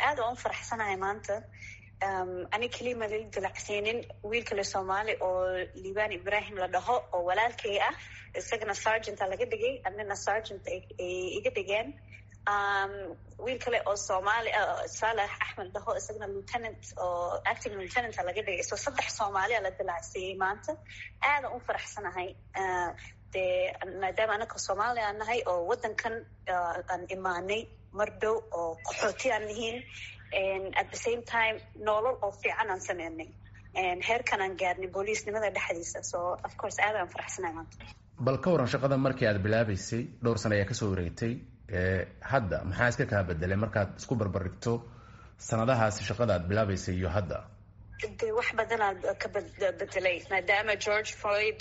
aad aan u faraxsanahay maanta ani keliya ma lala dilacsiinin wiil kale soomaali oo liibaan ibrahim la dhaho oo walaalkay ah isagana sergenta laga dhigay anina sergent ay iga dhigeen wiil kale oo soomaali saalax axmed dhaho isagana lieutenant oo acting lieutenanta laga dhigay so saddex soomaaliya la dilacsiiyey maanta aadan u faraxsanahay dee maadaama anaka soomaaliya aan nahay oo waddankan aan imaanay mar dhow oo qaxooti aan nihiin at the same time noolol oo fiican aan sameynay heerkan aan gaarnay booliisnimada dhexdiisa so of course aad aan faraxsanahay maanta bal ka waran shaqada markii aad bilaabaysay dhowr sano ayaa kasoo wareegtay hadda maxaa iska kaa bedelay markaad isku barbardhigto sanadahaasi shaqada aad bilaabaysay iyo hadda de wax badanaad ka bedelay maadaama george floyd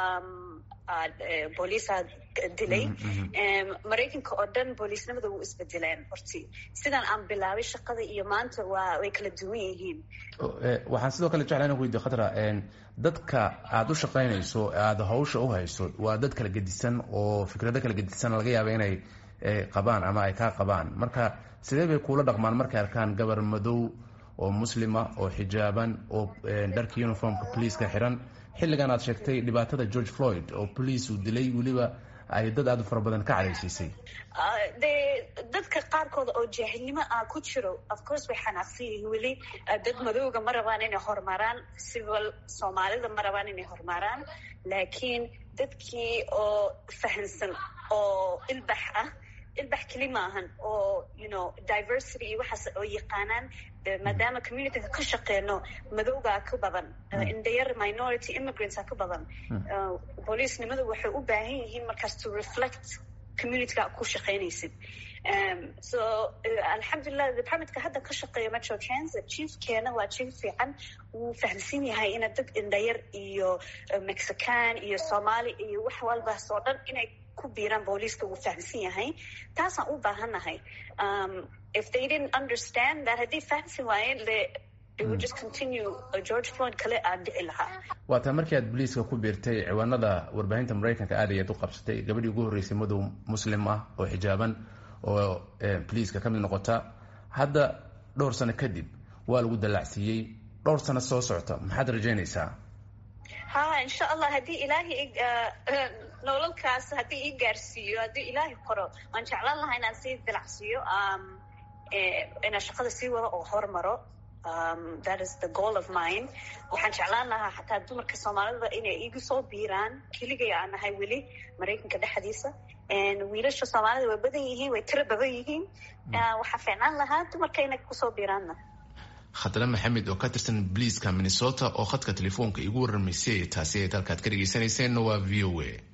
booliisaa dilay maraykanka oo dhan booliisnimada wuu isbedeleen horti sidaan aan bilaabay shaqada iyo maanta waa way kala duwan yihiin waxaan sidoo kale jeclaa inan weydiyo khadra dadka aada u shaqaynayso aada hawsha u hayso waa dad kala gedisan oo fikrado kala gedisan laga yaaba inay qabaan ama ay kaa qabaan marka sidee bay kuula dhaqmaan markay arkaan gabar madow oo muslima oo xijaaban oo dharka uniformka poliiska xiran xilligan aad sheegtay dhibaatada george floyd oo police uu dilay weliba ay dad aada u fara badan ka cadhaysiisay de dadka qaarkooda oo jaahilnimo ah ku jiro of course way xanaaqsan yihiin weli dad madowga ma rabaan inay horumaraan civil soomaalida ma rabaan inay horumaraan laakiin dadkii oo fahansan oo ilbax ah ilbax keli maahan oo you know diversity iyo waxaas oo yaqaanaan maadaama communityga ka shaqeyno madowgaa ka badan indhayar minority immigrantsa ka badan booliisnimadu waxay u baahan yihiin markaas to reflect communityga ku shaqeynaysid so alxamdulilah departmentka hadda ka shaqeeya metro transit chiefkeena waa chief fiican wuu fahamsan yahay ina dad indhayar iyo mexican iyo somali iyo wax walbaas oo dhan inay ku biiraan booliiska wuu fahamsan yahay taasaan u baahannahay if they didn't understand that haddii fahamsan waayeen le waa taa markii aad boliiska ku biirtay ciwaanada warbaahinta maraykanka aad ayaad u qabsatay gabadhii ugu horreysay madow muslim ah oo xijaaban oo boliiska ka mid noqota hadda dhowr sano kadib waa lagu dallacsiiyey dhowr sano soo socota maxaad rajaynaysaa ha insha allah haddii ilaahay nololkaas haddii ii gaarsiiyo haddii ilaahay qoro waan jeclaan lahaa inaan sii dilacsiiyo inaan shaqada sii wado oo hormaro that is the goal of mine waxaan jeclaan lahaa xataa dumarka soomaalida inay igu soo biiraan keligay aan nahay weli maraykanka dhexdiisa wiilasha soomaalida way badan yihiin way tiro badan yihiin waxaa fiicnaan lahaa dumarka inay kusoo biiraanna khadre maxamed oo ka tirsan boliiska minnesota oo khadka telefoonka igu warramaysay taasi ay dalkaad ka dhegeysanayseena waa v o a